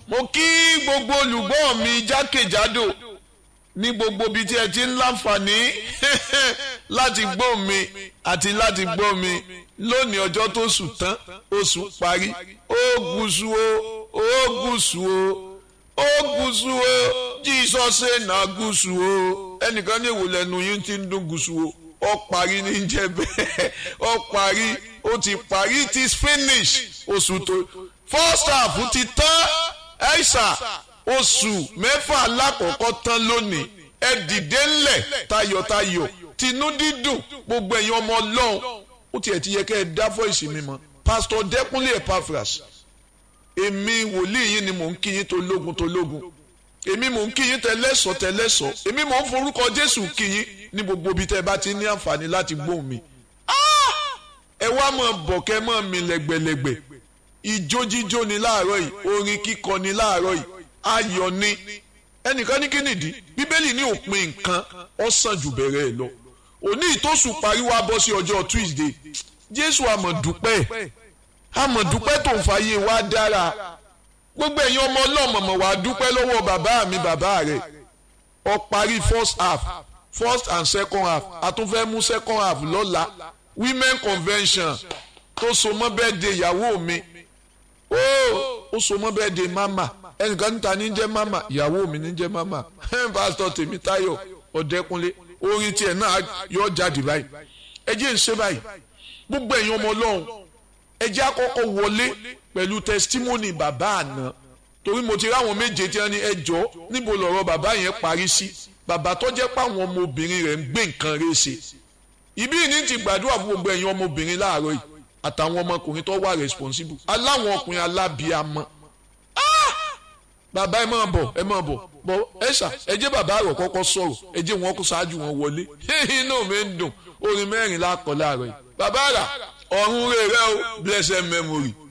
mo kí gbogbo olùgbọ́ mi jákèjádò ní gbogbo ibi tí ẹ ti ń láǹfààní láti gbọ́ mi àti láti gbọ́ mi lónìí ọjọ́ tó sùn tán oṣù parí ó gúúsù o ó gúúsù o ó gúúsù o jísọ́sẹ̀ náà gúúsù o ẹnìkan ní ìwòlẹ̀ ẹnu yín ti ń dún gúúsù o ó parí ní jẹ́ bẹ́ẹ̀ ó parí ó ti parí it is finished oṣù tó first half ti tán ẹ̀ṣà oṣù mẹ́fà alákọ̀ọ́kọ́ tán lónìí ẹ dìde ńlẹ̀ tayọ̀tayọ̀ tinú dídùn gbogbo ẹ̀yin ọmọ ọlọ́run ó tiẹ̀ ti yẹ kẹ́ ẹ dá fọ́ìsì mi mọ́ pásítọ̀ dẹ́kunlé epaphras èmi wòlíì yín ni mò ń kí yín tó lógun tó lógun èmi mò ń kí yín tẹlẹ́sọ̀ tẹlẹ́sọ̀ èmi mò ń forúkọ jésù kí yín ní gbogbo ibi tẹ́ ẹ bá ti ní àǹfààní láti gbóhùn mi ẹ wá mọ̀ bọ̀kẹ́ mọ̀ mi lẹ́gbẹ̀lẹ́gbẹ̀ ìjó jíjó ni láàárọ̀ yìí orin kíkọ ni láàárọ̀ yìí ayọ̀ ni ẹnìkan ní kí nìdí bíbélì ní òpin nǹkan ó sàn jù bẹ̀rẹ̀ ẹ̀ lọ òní ìtòsùn parí wá bọ́ sí ọjọ́ tuesday jésù àmọ̀dúpẹ́ àmọ̀dúpẹ́ tó ń fàyè wá dára gbogbo ẹ̀yin ọmọ ọlọ́mọ̀mọ̀ wá dúpẹ́ lọ́wọ́ bàbá mi bàbá rẹ̀ ó parí first half first and second half a tún fẹ́ mú second half lọ́la women convention tó so mọ́ bẹ́ẹ̀ de ìyàwó mi ó ó so mọ́ bẹ́ẹ̀ de mama ẹnìkan níta ní jẹ́ mama ìyàwó mi ní jẹ́ mama pásítọ̀ tèmítáyọ̀ ọ̀dẹ́kunlé orin tiẹ̀ náà yọ jáde báyìí ẹ jẹ́ ń ṣe báyìí gbogbo ẹ̀yin ọmọ ọlọ́run ẹ jẹ́ àkọ́kọ́ wọlé pẹ̀lú testimony bàbá àná torí mo ti ráwọn méje tí wọ́n ní ẹ jọ níbo lọ̀rọ̀ bàbá yẹn parí sí bàbá tó jẹ́ pé àwọn ọmọbìnrin rẹ̀ ń gbé nǹkan rẹ̀ ṣe ìbí ní ti gbàdúrà fún gbogbo ẹ̀yin ọmọbìnrin láàárọ̀ yìí àtàwọn ọmọkùnrin tó wà responsible aláwọn ọkùnrin alábíàmọ bàbá ẹ máa bọ̀ ẹ máa bọ̀ bọ̀ ẹ ṣá ẹ jẹ́ bàbá rẹ̀ kọ́kọ́ sọ̀rọ̀ ẹ jẹ́ wọn kó ṣáájú wọn wọlé inú mi ń dùn orin mẹ́rin lákọ̀ láàárọ̀ yìí bàbá rà ọ̀run rẹ̀ rẹ̀ o blessed memory